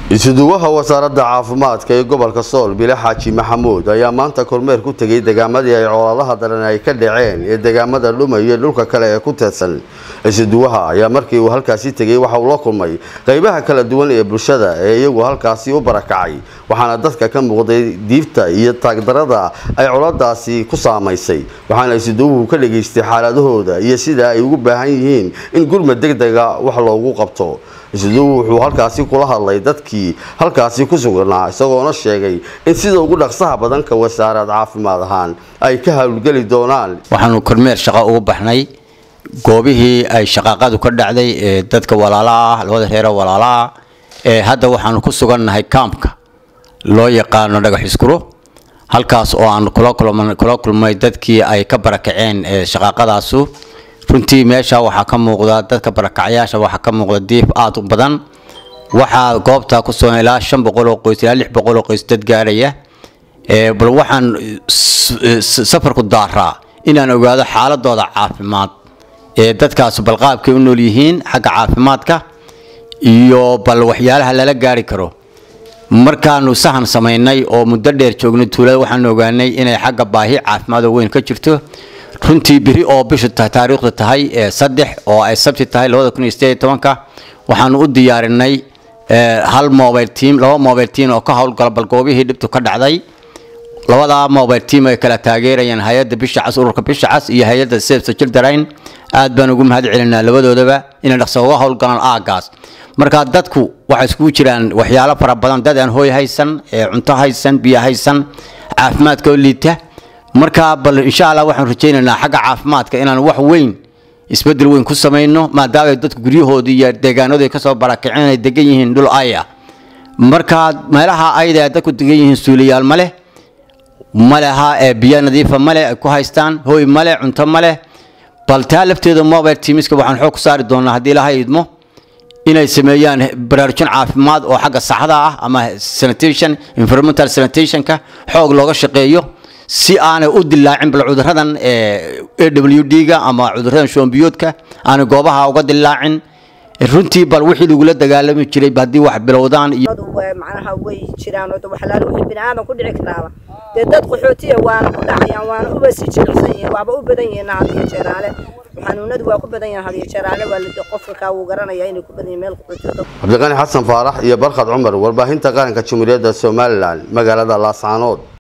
isuduwaha wasaaradda caafimaadka ee gobolka sool bile xaaji maxamuud ayaa maanta kormeer ku tegay degaamadii ay cooladaha daran ay ka dhaceen ee degaamada dhuma iyo dhulka kale ee ku teedsan isuduwaha ayaa markii uu halkaasi tegay waxa uu la kulmay qaybaha kala duwan ee bulshada ee iyagu halkaasi u barakacay waxaana dadka ka muuqday diifta iyo taagdarada ay coladaasi ku saamaysay waxaana isuduwuhu ka dhageystay xaaladahooda iyo sida ay ugu baahan yihiin in gurmad degdega wax loogu qabto isuduwu wuxuu halkaasi kula hadlay dadkii halkaasi ku sugnaa isagoona sheegay in sida ugu dhaqsaha badanka wasaarad caafimaad ahaan ay ka howlgeli doonaan waxaanu kormeer shaqo ugu baxnay goobihii ay shaqaaqadu ka dhacday ee dadka walaalaah labada reero walaalaah ee hadda waxaanu ku sugannahay kaamka loo yaqaano dhagax iskuro halkaas oo aan kula kulmay dadkii ay ka barakaceen ee shaqaaqadaasu runtii meesha waxaa ka muuqda dadka barakacyaasha waxaa ka muuqda diif aad u badan waxaa goobta ku sugan ilaa shan boqol oo qoys ilaa lix boqol oo qoys dad gaaraya bal waxaan safarku daaraa inaan ogaado xaaladooda caafimaad ee dadkaas balqaabkay u nool yihiin xagga caafimaadka iyo bal waxyaalaha lala gaari karo markaanu sahan samaynay oo muddo dheer joognay tuulada waxaanu ogaanay inay xagga baahi caafimaad oo weyn ka jirto runtii biri oo bishu taariikhdu tahay saddex oo ay sabti tahay labada kun iyo sideed iyo tobanka waxaanu u diyaarinay hal mobile team laba mobile team oo ka howlgala bal goobihii dhibtu ka dhacday labadaa mobile team ay kala taageerayaan hay-adda bisha cas ururka bisha cas iyo hay-adda sefsa children aad baan ugu mahad celinaa labadoodaba inay dhaqso uga howlgalaan aagaas marka dadku waxay iskugu jiraan waxyaalo fara badan dad aan hooy haysan cunto haysan biyo haysan caafimaadka oo liita marka bal insha allah waxaan rajaynaynaa xagga caafimaadka inaan wax weyn isbedel weyn ku samayno maadaama dadku guryahoodii iyo deegaanadu ay kasoo barakaceen ay degan yihiin dhul aya marka meelaha ayda dadku degan yihiin suuliyaal ma leh maleha ee biyo nadiifa male ay ku haystaan hooy male cunto male bal taa lafteeda mobile teamiska waxaan xoog ku saari doonaa haddii ilaha idmo inay sameeyaan baraarujin caafimaad oo xagga saxda ah ama sanitation environmental sanitationka xoog looga shaqeeyo si aanay u dilaacin bal cuduradan a w d-ga ama cuduradan shoombiyoodka aanay goobaha uga dilaacin runtii bal wixii lagula dagaalami jiray haddii wax bilowdaan iyo macnaha way jiraan oo waxlaalo wixii bini aadan ku dhici karaaba dee dad qaxootiya waana ku dhacayaan waana uba sii jilicsan yihiin waaba u badan yihiin hadiyo jeeraale xanuunadu waa ku badan yihiin hadiyo jeeraale waa la qofka kaa wuu garanaya inay ku badan yihiin meel qaxootiya cabdiqani xasan faarax iyo barkhad cumar warbaahinta qaranka jamhuuriyadda somalilan magaalada laascaanood